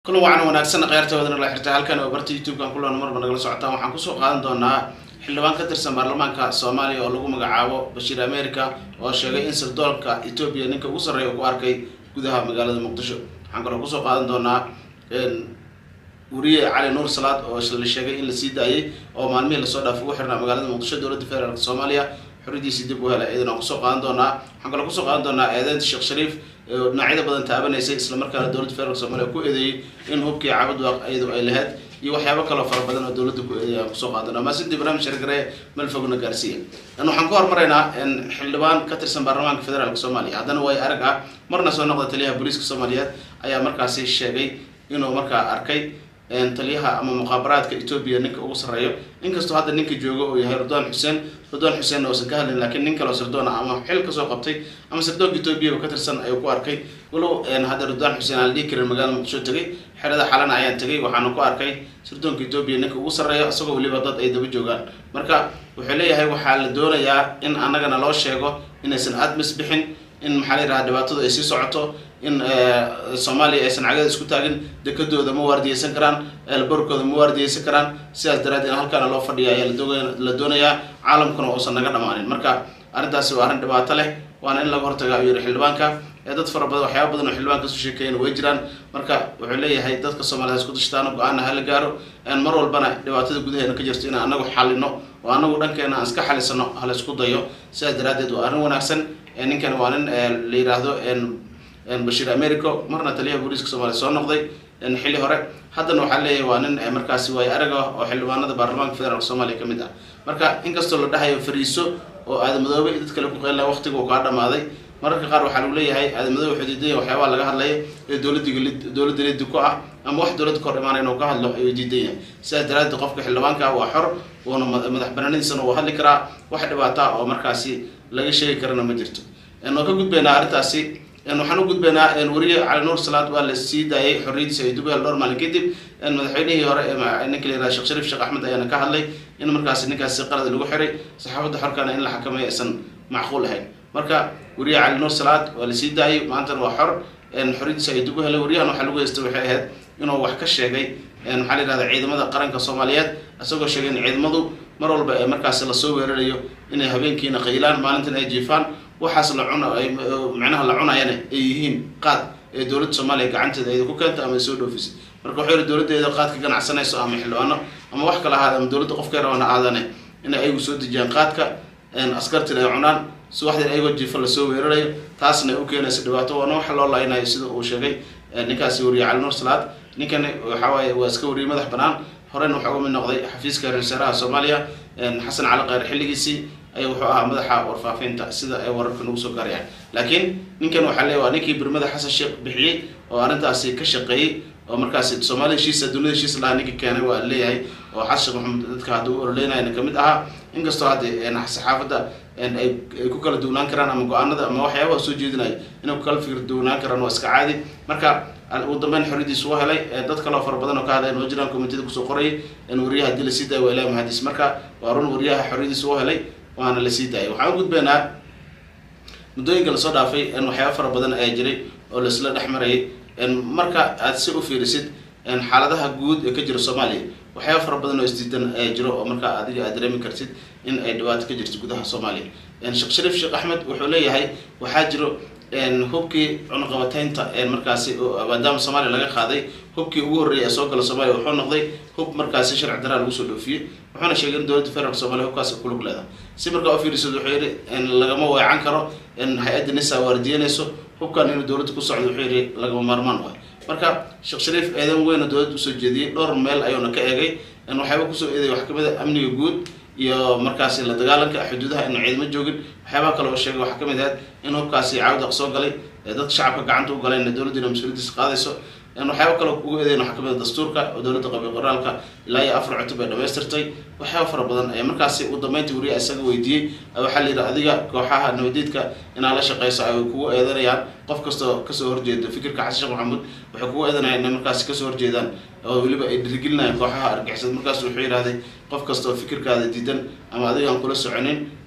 kulan wacan wanaagsan kheyrtawadana la xirta halkan oo barta youtube-kan kulan marba nagala socotaan waxaan kusoo qaadan doonaa xildhibaan ka tirsan baarlamaanka soomaaliya oo lagu magacaabo bashiir america oo sheegay in sirdoolka etoobiya ninka ugu sarreeya uu ku arkay gudaha magaalada muqdisho waxaan kaloo kusoo qaadan doonaa wariye cali nuur salaad oo la sheegay in la sii daayay oo maalmihii lasoo dhaafay ugu xirnaa magaalada muqdisho dowladda federaalk soomaaliya xuridiisii dib u helay iyadana kusoo qaadan doonaa waxaan kaloo kusoo qaadan doonaa eedeynta sheekh shariif dhinacyada badan taabanaysay islamarkaana dowladda federaalk soomaliya ku eedeeyey in hubkii cabad waaq iyadu ay lahayd iyo waxyaabo kaloo fara badan oo dowladda ku eedeeyay aan kusoo qaadan doonaa maasidii barnaamij shargaree meel fogna gaarsiiya waxaan ku hormaraynaa xildhibaan ka tirsan baarlamaanka federaalk soomaaliya haddana way arag ah marna soo noqda taliyaha booliiska soomaaliyeed ayaa markaasi sheegay inuu markaa arkay taliyaha ama muqaabaraadka etoobiya ninka ugu sarreeyo inkastoo hadda ninka joogo uu yahay ridwaan xuseen ridwaan xuseenna uusan ka hadlin lakiin nin kaleo sirdoona ama xil kasoo qabtay ama sirdoonka etoobiya ka tirsan ayuu ku arkay walow hadda ridwaan xuseen aan la dhihi karin magaalada muqdisho tegay xerada xalana ayaan tegay waxaana ku arkay sirdoonka etoobiya ninka ugu sarreeyo isagoo weliba dad ay daba joogaan marka wuxuu leeyahay waxaa la doonayaa in annagana loo sheego inaysan admis bixin in maxaa la yidhaha dhibaatadu ay sii socoto in soomaaliya aysan cagada isku taagin dekadooda ma waardiyeysan karaan elborkooda ma waardiyeysan karaan sidaas daraadeed halkaana loo fadhiya ayaa la doonayaa caalamkuna uusan naga dhamaanin marka arrintaasi waa arrin dhibaato leh waana in laga hortaga ayuu yihi xildhibaanka dad fara badan waxyaaba badan oo xildhibaanka kasoo sheekeeyana way jiraan marka wuxuu leeyahay dadka soomaaliyed isku dashtaano go-aana hala gaaro mar walbana dhibaatada gudaheena ka jirto inaan anagu xalino oo anagu dhankeena aan iska xalisano hala isku dayo sidaas daraadeed waa arrin wanaagsan ninkan waa nin la yidhaahdo bashiir americo marna taliyaha booliiska soomaliya soo noqday xilli hore haddana waxaa leeyahay waa nin markaasi waay arag ah oo xildhibaanada baarlamaanka federaalk soomaaliya ka mid ah marka inkastoo la dhahayo fariiso oo aadamadoobe iyo dad kale ku qeylna waqtiga uu kaa dhamaaday mararka qaar waxaa lagu leeyahay aadamadoobe wuxuu diidanya waxyaabaha laga hadlaya ee dowladda dowladda lidi ku ah ama wax dowladda ka hor imaanay inuu ka hadlo ayuu diidan yahay sidaas daraadeed qofka xildhibaanka waa xor uuna madax banaanadiisana uu hadli karaa wax dhibaata oo markaasi laga sheegi karana ma jirto waan ka gudbaynaa arrintaasi waxaan u gudbaynaa wariye cali nuur salaad waa la sii daayay xorriyadiisa ay dubahel dhowr maalin kadib madaxweynihii hore ninka la yihahda sheekh shariif sheekh axmed ayaana ka hadlay in markaasi ninkaasi qalad lagu xiray saxaafadda xorkana in la xakameeyo aysan macquul ahayn marka wariye cali nuur salaad waa la sii daayay maantana waa xor xorriyadiisa ay dub u helay wariyahan waxaa lagu heystay waxay ahayd inuu wax ka sheegay maxaa la yihahda ciidamada qaranka soomaaliyeed isagoo sheegay in ciidamadu mar walba ee markaasi lasoo weerarayo inay habeenkiina qaylaan maalintan ay jiifaan waxaas la cun macnaha la cunayana ay yihiin qaad ee dowladda soomaaliya gacanteeda ayda ku keenta ama ay soo dhoofisay marka waxuu yihi dowladdeeda qaad ka ganacsanayso ama xildhibaano ama wax kala ahaada ama dowladda qofkay rabana aadane inay ayagu soo dejiyaan qaadka askartina ay cunaan subaxdii ayagoo jiifa lasoo weerarayo taasna ay u keenaysa dhibaato waana waxa loo laynayo sida uu sheegay ninkaasi wariye cali nuur salaad ninkani waxawaaye waa iska wariyey madax banaan horeyna waxaa uga mid noqday xafiiska ra-isul wasaaraha soomaaliya xasan cali kheyr xilligiisii ay wuxuu ahaa madaxa warfaafinta sida ay wararka nagu soo gaarayaan laakiin ninkan waxaa leeya waa ninkii birmada xasan sheekh bixiyey oo arrintaasi ka shaqeeyey oo markaasi soomaaliya heshiisa dunida heshiis lahaa ninka keenay waa leeyahay oo xasan sheekh maxamed dadka hadda u ololeynayana kamid ahaa inkastoo hadda saxaafadda ay ku kala duwnaan karaan ama go-aanada ama waxyaabaha soo jeedinayo inay ku kala fikir duwnaan karaan waa iska caadi marka ugu dambeyn xorriyadiis u helay dad kaleo fara badan oo ka hadlayan oo jiraan komitida kusoo qorayay wariyaha hadii lasii daaya waa ilahi mahadis marka waa run wariyaha xorriyadiis u helay waana lasii daayay waxaan u gudbaynaa muddooyinka lasoo dhaafay waxyaaba fara badan ayaa jiray oo laisla dhex marayay marka aad si u fiirisid xaaladaha guud ee ka jira soomaaliya waxyaaba fara badan oo isdiidan ayaa jiro oo markaa adiga aad dareemi kartid in ay dhibaato ka jirto gudaha soomaaliya sheekh shariif sheekh axmed wuxuu leeyahay waxaa jiro hubkii cunaqabateynta markaasi maadaama soomaaliya laga qaaday hubkii ugu horreeyay ee soo gala soomaaliya wuxuu noqday hub markaasi sharci daraa lagu soo dhoofiyey wuxuuna sheegay in dowladda federaalk soomaliya hubkaasi kulug leedahay si markaa ufiirisad wuxuu yihi lagama weecan karo hay-adda nisa waardiyanayso hubkan inuu dowladda ku socdo wuxuu yihi lagama maarmaan waay marka sheekh shariif eedan weyna dowladda usoo jeediyey dhowr meel ayuuna ka eegay waxyaaba kusoo eeday wax kamid a amniga guud iyo markaasi la dagaalanka xuduudaha inu ciidamo joogin waxyaabaha kale oo sheegay waxaa kamid ahayd in hubkaasi caawdaq soo galay dadka shacabka gacanta u galayna dowladdiina mas-uuliyadiisa qaadayso waxyaaba kale ugu eedayn waxaa kamid a dastuurka oo dowladda qabiil qoraalka ilaa iyo afar cutub ay dhamaystirtay waxyaaba fara badan ayaa markaasi uu dambeyntii wariya isaga weydiiyey waxaa la yidhi adiga kooxaha nabadiidka inaad la shaqeyso ay kugu eedanayaan qof kastoo kasoo horjeedo fikirka xasan sheekh maxamuud waxay kugu eedanayaan inay markaasi kasoo horjeedaan oo weliba ay dhiirigelinayaan kooxaha argixisad markaas wuxuu yidhahday qof kasta oo fikirkaada diidan ama adiga aan kula soconin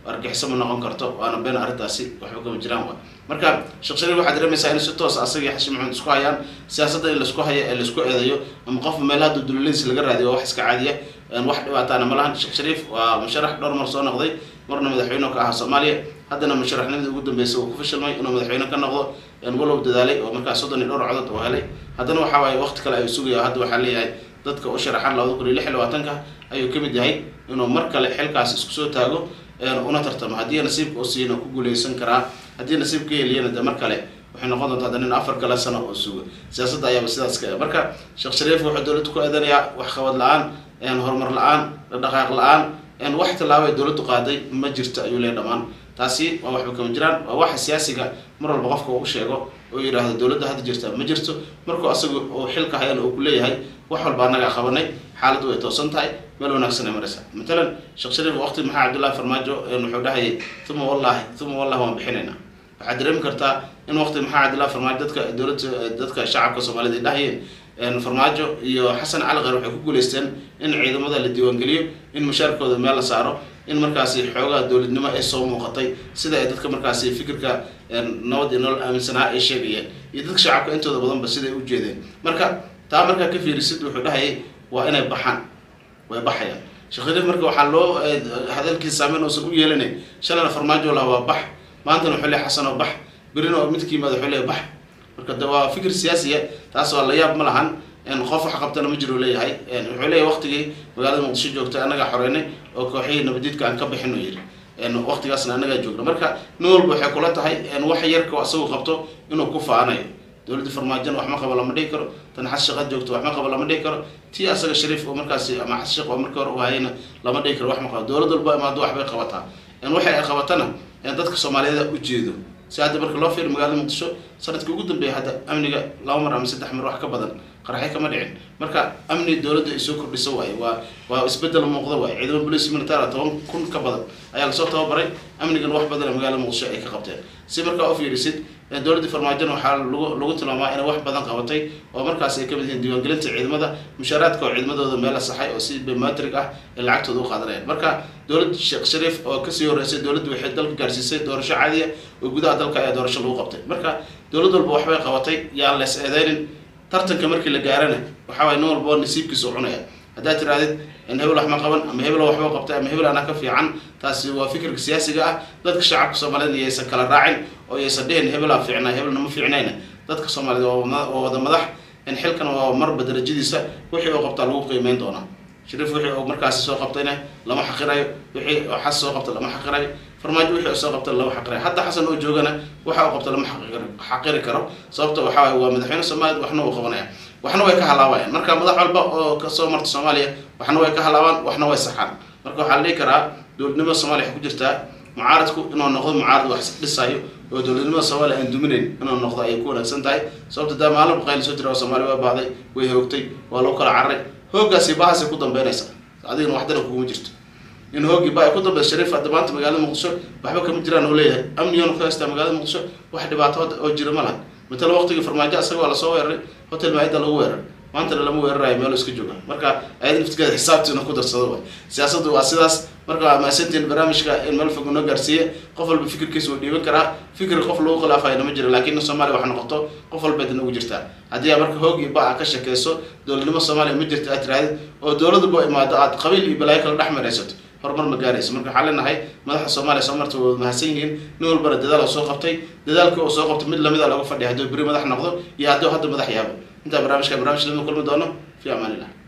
argixiso ma noqon karto waana been arrintaasi waxba kama jiraan wa marka sheekh shariif waxaad dareemaysaa in si toos asagii xashi maxamed isku hayaan siyaasadda in laisku hayo ee laisku eedayo ama qofka meelaha duduladiis laga raadiyo waa wax iska caadiya wax dhibaataana ma lahan sheekh shariif waa musharax dhowr mar soo noqday marna madaxweyne ka ahaa soomaaliya haddana musharaxnimadii ugu dambeysay uu ku fashilmay inuu madaxweyne ka noqdo walow dadaalay oo markaas soddon iyo dhowr codod uu helay haddana waxa waaye waqti kale ayuu sugaya hadda waxaa leeyahay dadka u sharaxan labada kun iyo lix iyo labaatanka ayuu kamid yahay inuu mar kale xilkaas isku soo taago una tartamo haddii nasiibka u siiyana ku guuleysan karaa haddii nasiib ka heliyana de mar kale waxay noqon doontaa haddana in afar kale sano oo suga siyaasadda ayaaba sidaas ka marka sheekh shariif wuxuu dowladda ku eedanayaa wax qabad la-aan horumar la-aan dhaqaaq la-aan wax tallaabo ay dowladdu qaaday ma jirto ayuu leeyahy dhamaan taasi waa waxba kama jiraan waa waxa siyaasiga mar walba qofka uu sheego oo yidhaahdo dowladda hadda jirta ma jirto markuu asagu uu xilka hayana uu kuleeyahay wax walba annagaa qabanay xaaladdu way toosan tahay meel wanaagsan ay maraysa matalan sheekh shariif waqti maxaa cabdullahi farmaajo wuxuu dhahayay uma wallahi uma wallahi waan bixinaynaa waxaad dareemi kartaa in waqti maxaa cabdullahi farmaajo dadka dowladda dadka shacabka soomaaliyed ay dhahayeen farmaajo iyo xasan cali kheyr waxay ku guuleysteen in ciidamada la diiwaangeliyo in mushaarkooda meel la saaro in markaasi xoogaha dowladnimo ay soo muuqatay sida ay dadka markaasi fikirka nabad iyo nolol aaminsanaa ay sheegayeen iyo dadka shacabka intooda badanba siday u jeedeen marka taa markaa ka fiirisid wuxuu dhahayay waa inay baxaan way baxayaan sheekh shariif marka waxaa loo hadalkiisa saameyn uusan u yeelanayn shalayna farmaajo laha waa bax maantana wuxuu leeyahay xasan oo bax berina oo midka yimaada wuxuu leeyahay bax marka de waa fikir siyaasiya taas waa la yaab ma lahan qof wax qabtana ma jiro leeyahay wuxuu leeyahay waqtigii magaalada muqdisho joogtay annagaa xoreynay oo kooxihii nabadiidka aan ka bixin uu yidhi waqtigaasna annagaa joogna marka nin walba waxay kula tahay wax yarka asagu qabto inuu ku faanayo dowladda farmaajona wax ma qabo lama dhihi karo tan xas shaqad joogto wax ma qabo lama dhihi karo tii asaga shariif oo markaasi ama xas shaq oo markii hore u hayayna lama dhihi karo wax ma qabo dowlad walba imaado waxbay qabataa waxay ay qabatana dadka soomaaliyeed ujeedo si hadda marka loo fiiro magaalada muqdisho sanadkii ugu dambeeyay hadda amniga laba mar ama saddex mar wax ka badan qaraxyo kama dhicin marka amni dowladda ay soo kordhisa waaye waa waa isbedel muuqda waaye ciidamo police military toban kun ka badan ayaa lasoo tababaray amnigan wax badan ee magaalada muqdisho ay ka qabteen si markaa u fiirisid dowladda farmaajona waxaa lagu lagu tilmaamaa inay wax badan qabatay oo markaas ay kamid yihiin diiwaangelinta ciidamada mushaaraadka oo ciidamadooda meel la saxay oo si biometrig ah ee lacagtooda u qaadanayaan marka dowladda sheekh shariif oo kasii horeysay dowladdu waxay dalka gaarsiisay doorasho caadiya oo gudaha dalka ayaa doorasho lagu qabtay marka dowlad walba waxbay qabatay yaan lees eedeynin tartanka markii la gaarana waxaa waay nin walba nasiibkiisa u cunaya haddaad tirahdid in hebel wax ma qaban ama hebel waxba qabtay ama hebel anaa ka fiican taasi waa fikirka siyaasiga ah dadka shacabka soomaaliyeed yaysan kala raacin oo yaysan dhihin hebelaa fiicnaa hebelna ma fiicnayna dadka soomaaliyeed waa wada madax in xilkan waa marba darajadiisa wixii uu qabtaa lagu qiimeyn doonaa shariif wixii uu markaasi soo qabtayna lama xaqirayo wixii xas soo qabta lama xaqirayo farmaajo wixii uu soo qabta lama xaqirayo hadda xasan oo joogana waxa uu qabta lama xaqiri karo sababta waxaa waye waa madaxweyne soomaaliyeed waxna uu qabanaya waxna way ka halaabayaan marka madax walba oo kasoo marta soomaaliya waxna way ka halaabaan waxna way saxaan marka waxaa la dhihi karaa dowladnimada soomaaliya waxay ku jirtaa mucaaradku inuu noqdo mucaarad wax dhisayo oo dowladnimada soomaaliya aan duminayn inuu noqdo ayay ku wanaagsan tahay sababta daa maalin baqayl soo jira oo soomaaliya waa baahday way hoogtay waa loo kala cararay hooggaasi bahaasay ku dambeynaysa adigana waxdana kuguma jirto in hooggii ba ay ku dambeysa shariif hadda maanta magaalada muqdisho waxba kama jiraan oo leeyahay amnigana ku haystaa magaalada muqdisho wax dhibaato oo jira ma laha matala waqtigii farmaajo asaga waa lasoo weeraray hotel maayada lagu weeraray maantana lama weerarayo meelo iska jooga marka ayada naftigeeda xisaabtiina ku darsado waay siyaasaddu waa sidaas marka waa mahadsantiin barnaamijka in meel fog noo gaarsiiye qof walba fikirkiisa uu dhiiban karaa fikir qof lagu khilaafayna ma jiro laakiin soomaaliya wax noqoto qof walbeed ugu jirtaa haddii aa marka hoog iyo ba a ka shakeyso dowladnimo soomaaliya ma jirto aad tirahdid oo dowladaba imaado aad qabiil iyo balaayo kala dhex maraysato horumar ma gaarayso marka waxaa leenahay madaxda soomaaliya soo marta waa mahadsan yihiin nin walbana dadaal oo soo qabtay dadaalkii oo soo qabtay mid lamida lagu fadhiya hadduu beri madax noqdo iyo hadduu hadda madax yaabo intaa barnaamijka barnamij lama kulmi doono fi amaan illah